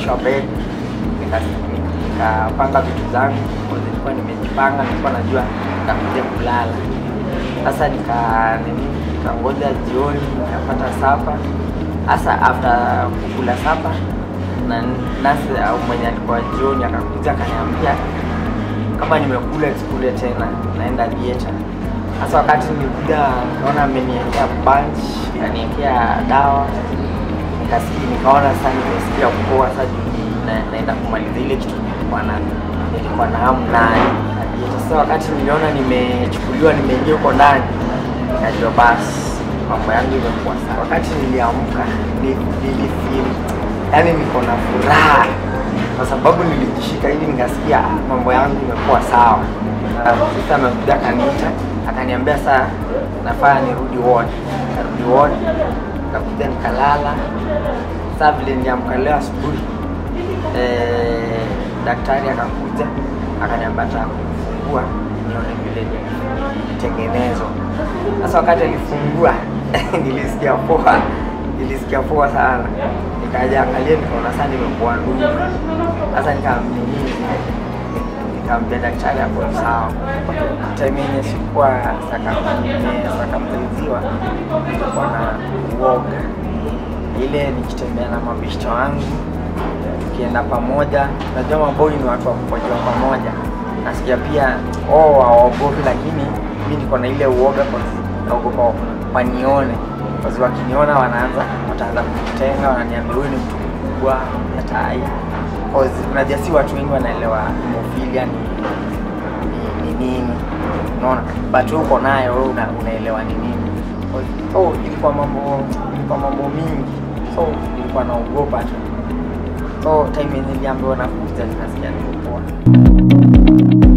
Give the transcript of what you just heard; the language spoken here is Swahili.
nikaonyeshwa bed nika- nikapanga vitu zangu kwa nilikuwa nimejipanga nilikuwa najua nitakuja kulala sasa nika nini nikangoja jioni nikapata sapa hasa after kukula sapa na nasi au mwenye alikuwa jioni akakuja akaniambia kama nimekula sikule tena naenda theatre sasa wakati nilikuja nikaona ameniekea bunch akaniekea dawa nikasikia nikaona sasa nimesikia poa sasa juu na- naenda kumaliza ile kitu nilikuwa na nilikuwa na hamu nayo sasa wakati niliona nimechukuliwa nimeingia huko ndani nikajua basi mambo yangu imekuwa sawa wakati niliamka ni- nilifeel yani niko na furaha kwa sababu nilijishika hivi nikasikia "Ah, mambo yangu imekuwa sawa Ah, sasa amekuja akaniita akaniambia saa nafaa nirudi ward narudi ward nikakuja nikalala saa vile niliamka leo asubuhi eh, daktari akakuja akaniambia ataka kufungua nione vile nitengenezwa sasa wakati alifungua nilisikia poa nilisikia poa sana nikaja angalia nikaona saa nimekuwa ndugu sasa nikamnini nikamwambia daktari hapo ni sawa time yenye sikuwa sakamtenziwa nilikuwa na uoga ile nikitembea na mabishto wangu tukienda pamoja najua maboi ni watu wa kukojoa pamoja nasikia pia oh waogopi lakini mi niko na ile uoga kwa naogopa wanione wazi wakiniona wanaanza wataanza kunitenga wananiambia huyu ni mtu mkubwa hatai unajua si watu wengi wanaelewa hemofilia ni ni- ni nini unaona but wewe uko nayo wewe una, unaelewa ni nini so ilikuwa mambo ilikuwa mambo mingi so nilikuwa naogopa tu so time yenye niliambiwa nakuja nikasikia niko poa